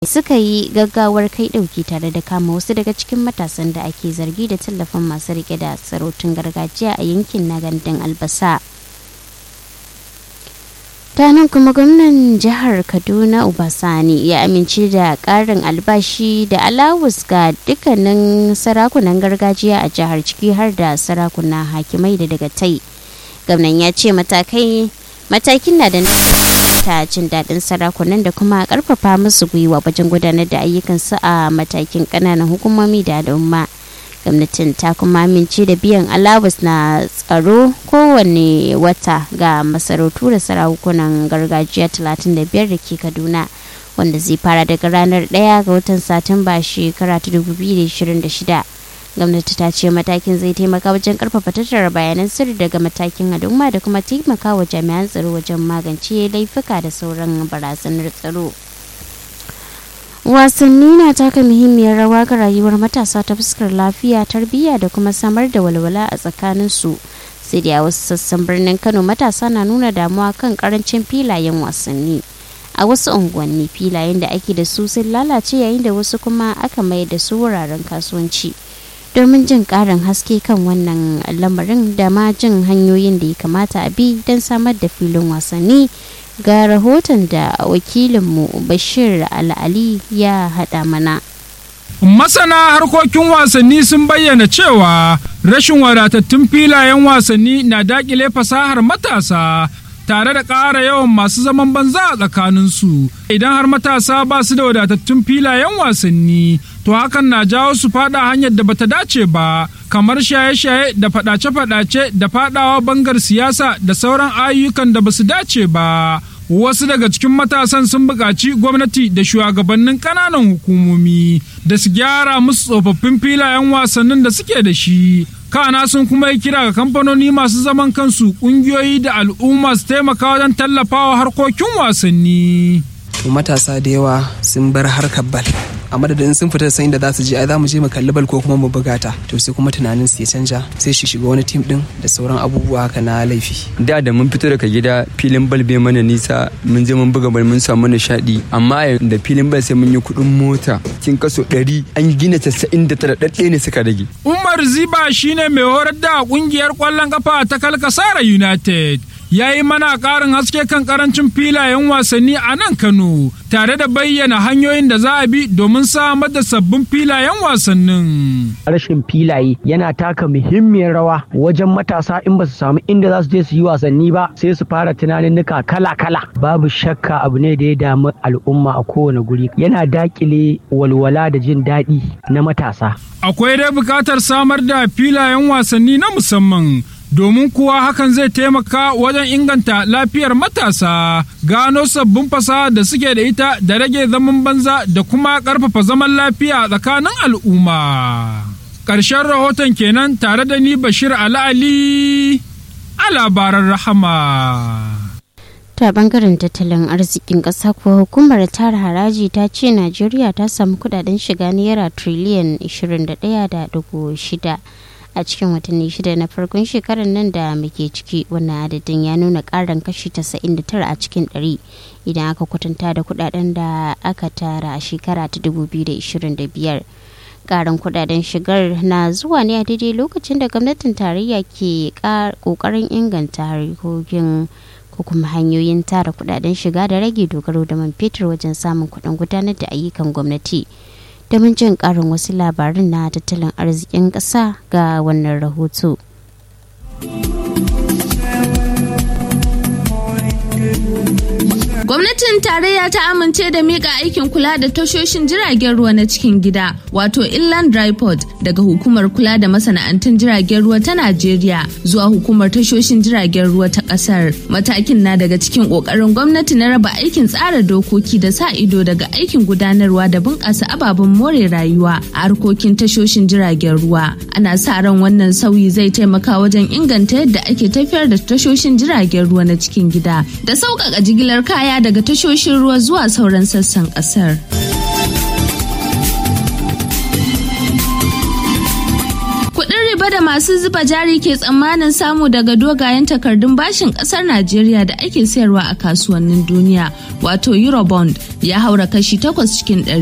suka yi gaggawar kai ɗauki tare da kama wasu daga cikin matasan da ake zargi da tallafin masu rike da sarautun gargajiya a yankin na gandun albasa ta nan kuma gwamnan jihar kaduna ubasani ya amince da karin albashi da alawus ga dukkanin sarakunan gargajiya a jihar ciki har da sarakuna hakimai da daga tai gwamnan ya ce matakai matakin na da ta jin daɗin sarakunan da kuma karfafa musu gwiwa wajen gudanar da ayyukansu a matakin ƙananan hukumomi da al'umma gwamnatin ta kuma amince da biyan alawus na tsaro kowane wata ga masarautu da sarakunan gargajiya 35 da ke kaduna wanda zai fara daga ranar 1 ga watan satumba shekara ta 2026 gwamnati ta ce matakin zai taimaka wajen karfafa tattara bayanan sirri daga matakin al'umma da kuma taimaka wa jami'an tsaro wajen magance laifuka da sauran barazanar tsaro wasanni na taka muhimmiyar rawa ga rayuwar matasa ta fuskar lafiya tarbiyya da kuma samar da walwala a tsakaninsu sai da wasu sassan birnin kano matasa na nuna damuwa kan karancin filayen wasanni a wasu unguwanni filayen da ake da su sun lalace yayin da wasu kuma aka mai da su wuraren kasuwanci domin jin karin haske kan wannan lamarin da ma jin hanyoyin da ya kamata a bi don samar da filin wasanni ga rahoton da wakilinmu bashir al'ali ya haɗa mana Masana harkokin wasanni sun bayyana cewa rashin wadatattun filayen wasanni na dakile fasahar matasa tare da ƙara yawan masu zaman banza a tsakaninsu. Idan har matasa ba su da wadatattun filayen wasanni, to hakan na jawo su fada hanyar da bata dace ba, kamar shaye-shaye da fadace-fadace da fadawa bangar siyasa da sauran ayyukan da basu dace ba. Wasu daga cikin matasan sun buƙaci gwamnati da shugabannin ƙananan hukumomi da su gyara musu tsofaffin filayen wasannin da suke da shi. kana sun kuma yi kira ga kamfanoni masu zaman kansu ƙungiyoyi da al'umma su taimaka wajen tallafawa harkokin wasanni. matasa da yawa sun bar harkar bal a madadin sun fita san inda za su je ai za mu je mu kalli bal ko kuma mu buga ta to sai kuma tunanin su ya canja sai shi shiga wani tim din da sauran abubuwa haka na laifi da da mun fito daga gida filin bal bai mana nisa mun je mun buga bal mun samu nishaɗi amma da filin bal sai mun yi kuɗin mota kin kaso ɗari an gina casa'in da tara ɗaɗɗe ne suka rage. Umar Ziba shine mai horar da ƙungiyar ƙwallon kafa ta Kalkasara United. ya yi mana ƙarin haske kan ƙarancin filayen wasanni a nan Kano tare da bayyana hanyoyin da za a bi domin samar da sabbin filayen wasannin. Rashin filaye yana taka muhimmiyar rawa wajen matasa in ba su samu inda za su je su yi wasanni ba sai su fara tunaninnika kala-kala. Babu shakka abu ne da ya damu al'umma a kowane guri yana dakile walwala da jin daɗi na matasa. Akwai dai buƙatar samar da filayen wasanni na musamman domin kuwa hakan zai taimaka wajen inganta lafiyar matasa gano sabbin fasaha da suke da ita da rage zaman banza da kuma ƙarfafa zaman lafiya tsakanin al'umma. Ƙarshen rahoton kenan tare da ni Bashir Ali a labaran rahama. ta bangaren tattalin arzikin ƙasa kuwa hukumar tara haraji ta ce najeriya ta samu kudaden shiga naira triliyan 21.6 a cikin watanni shida na farkon shekarar nan da muke ciki wannan adadin ya nuna karin kashi 99 a cikin 100 idan aka kwatanta da kudaden da aka tara a shekara ta 2025 karin kudaden shigar na zuwa ne a daidai lokacin da gwamnatin tarayya ke kokarin inganta harkokin ko kuma hanyoyin tara kudaden shiga da rage dogaro da man fetur wajen samun kudin gudanar da ayyukan gwamnati domin jin karin wasu labarin na tattalin arzikin ƙasa ga wannan rahoto. Gwamnatin tarayya ta amince da mika aikin kula da tashoshin jiragen ruwa na cikin gida wato inland dry port daga hukumar kula da masana'antun jiragen ruwa ta Najeriya zuwa hukumar tashoshin jiragen ruwa ta kasar. Matakin na daga cikin kokarin gwamnati na raba aikin tsara dokoki da sa ido daga aikin gudanarwa da bunƙasa ababen more rayuwa a harkokin tashoshin jiragen ruwa. Ana sa ran wannan sauyi zai taimaka wajen inganta yadda ake tafiyar da tashoshin jiragen ruwa na cikin gida da sauƙaƙa jigilar kaya daga tashoshin ruwa zuwa sauran sassan kasar. Kuɗin riba da masu zuba jari ke tsammanin samu daga dogayen takardun bashin kasar Najeriya da ake sayarwa a kasuwannin duniya wato Eurobond ya haura kashi takwas cikin ɗari.